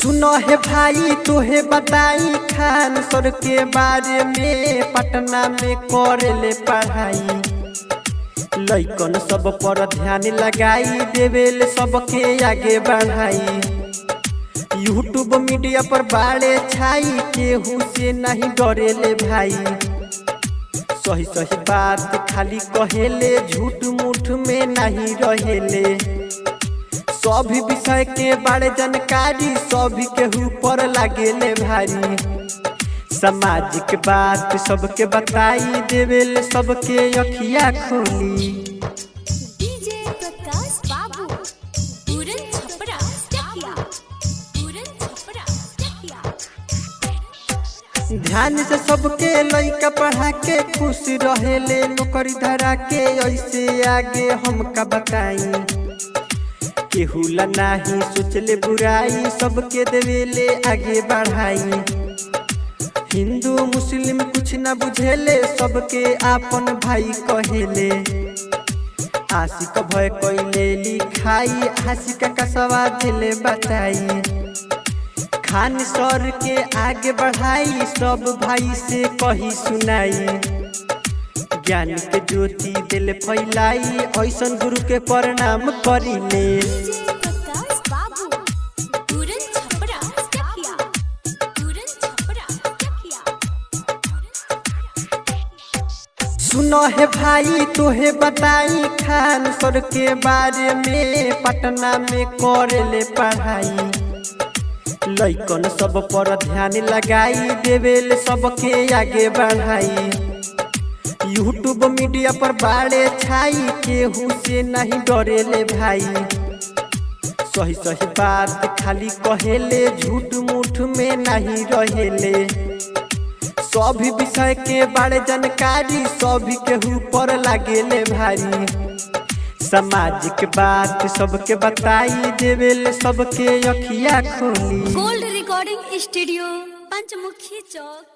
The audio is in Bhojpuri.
सुनो है भाई तोहे बताई खान सर के बारे में पटना में करेले पढ़ाई लइकन सब पर ध्यान लगाई देवेल सबके आगे बढ़ाई यूट्यूब मीडिया पर बाड़े छाई केहू से नहीं डरेले भाई सही सही बात खाली कहेले झूठ मूठ में नहीं रहेले सभी विषय के बारे जानकारी सभी के ऊपर लागेले भारी सामाजिक बात सबके बताई देवेले सबके अखिया खोली डीजे प्रकाश बाबू पूरन छपरा चकिया पूरन छपरा चकिया ध्यान से सबके लइका पढ़ा के खुश रहेले नौकरी धरा के ऐसे आगे हमका बताई केहू ला नाही सोचले बुराई सबके देवेले आगे बढ़ाई हिंदू मुस्लिम कुछ न बुझेले सबके आपन भाई कहेले आशिक भय कैले लिखाई आशिक का सवा दिले बताई खान सर के आगे बढ़ाई सब भाई से कही सुनाई ज्ञान के ज्योति दिल फैलाई ऐसन गुरु के प्रणाम करिले डीजे प्रकाश बाबू पूरन छपरा चकिया पूरन छपरा चकिया सुनो है भाई तोहे बताई खान सर के बारे में पटना में करेले पढ़ाई लइकन सब पर ध्यान लगाई देवेल सबके आगे बढ़ाई यूट्यूब मीडिया पर बाड़े छाई केहू से नहीं डरेले भाई सही सही बात खाली कहेले झूठ मूठ में नहीं रहेले सभी विषय के बारे जानकारी सभी के ऊपर लागेले भारी सामाजिक बात सबके बताई देवेले सबके अखिया खोली गोल्ड रिकॉर्डिंग स्टूडियो पंचमुखी चौक